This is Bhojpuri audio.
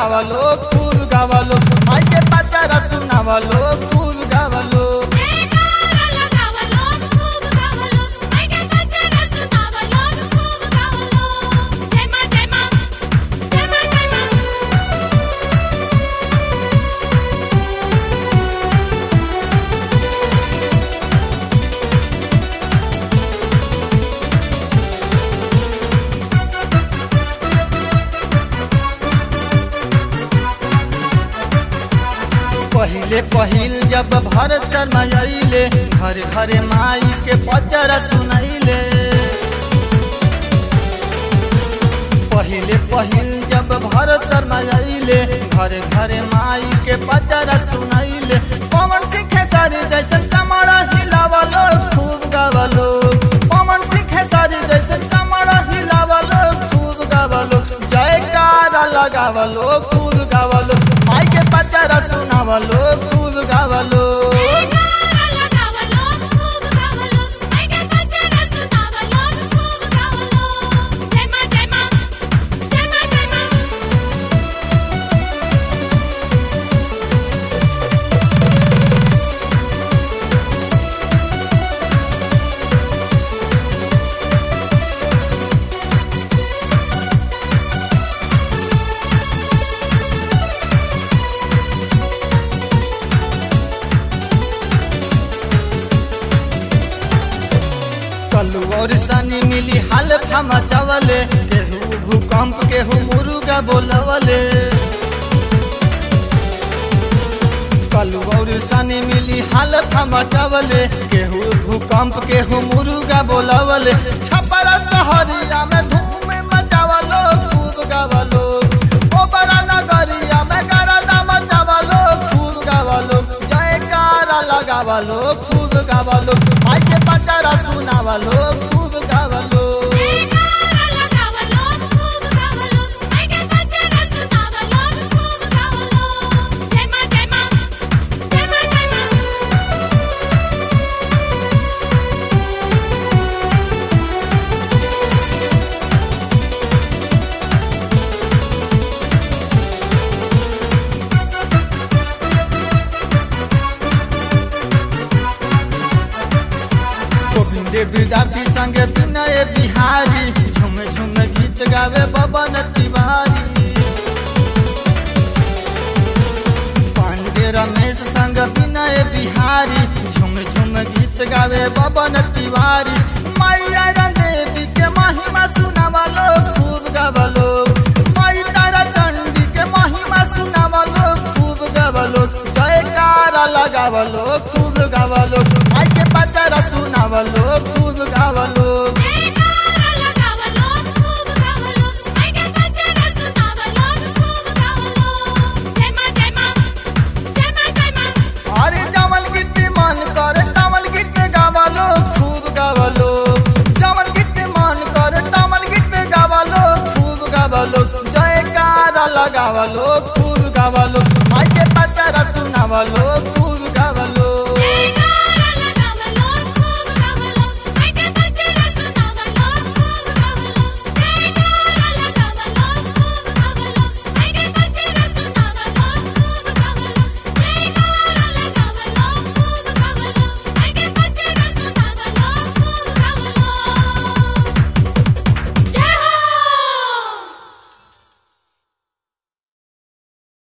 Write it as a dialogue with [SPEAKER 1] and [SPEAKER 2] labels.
[SPEAKER 1] गावलो खूब गावलो माई के पचरा सुनावलो खूब गावलो
[SPEAKER 2] जयकारा लगावलो खूब गावलो मायके पचरा सुनावलो खूब गावलो जय मां जय मां जय मां जय मां
[SPEAKER 1] पहिले पहिल जब भरत शर्मा अइले घर घरे माई के पचरा सुनैले पहिले पहिल जब भरत शर्मा अइले घरे घरे माई के पचरा सुनैले पवन सिंह सारी जैसन कमर हिलावलो खूब गावलो पवन सिंह सारी जैसन कमर हिलावलो खूब गावलो जयकारा लगावलो खूब गावलो माई के पचरा सुनावलो खूब गावलो
[SPEAKER 2] जयकारा लगावलो खूब गावलो मायके पचरा सुनावलो खूब गावलो जय मां जय मां जय मां जय मां
[SPEAKER 1] कलू और सनी मिली हाल फमा चावले केहू भूकंप केहू मुर्गा बोलवले कलू और सनी मिली हाल फमा चावले केहू भूकंप केहू मुर्गा बोलवले छपरा सहरिया में धूम मचावलो खूब गावलो ओबरा नगरिया में गरदा मचावलो खूब गावलो जयकारा लगावलो खूब गावलो माई के पचरा सुनावलो खूब गावलो
[SPEAKER 2] जयकारा लगावलो खूब गावलो मायके पचरा सुनावलो खूब गावलो जय मां जय मां जय मां जय मां
[SPEAKER 1] गोविंदे विद्यार्थी संगे विनय बिहारी झुम झुम गीत गावे बबन तिवारी पांडे रमेश संग विनय बिहारी झुम झुम गीत गावे बबन तिवारी मैया देवी के महिमा सुनावलो खूब गावलो माई तारा चंडी के महिमा सुनावलो खूब गावलो जयकारा लगावलो खूब गावलो माई के पचरा सुनावलो खूब गावलो
[SPEAKER 2] जयकारा लगावलो खूब गावलो मायके पचरा सुनावलो खूब गावलो जय मां जय मां जय मां जय मां
[SPEAKER 1] अरे जमन गीत मन करे तमन गीत गावलो खूब गावलो जमन गीत मन करे तमन गीत गावलो खूब गावलो जयकारा लगावलो खूब गावलो माई के पचरा सुनावलो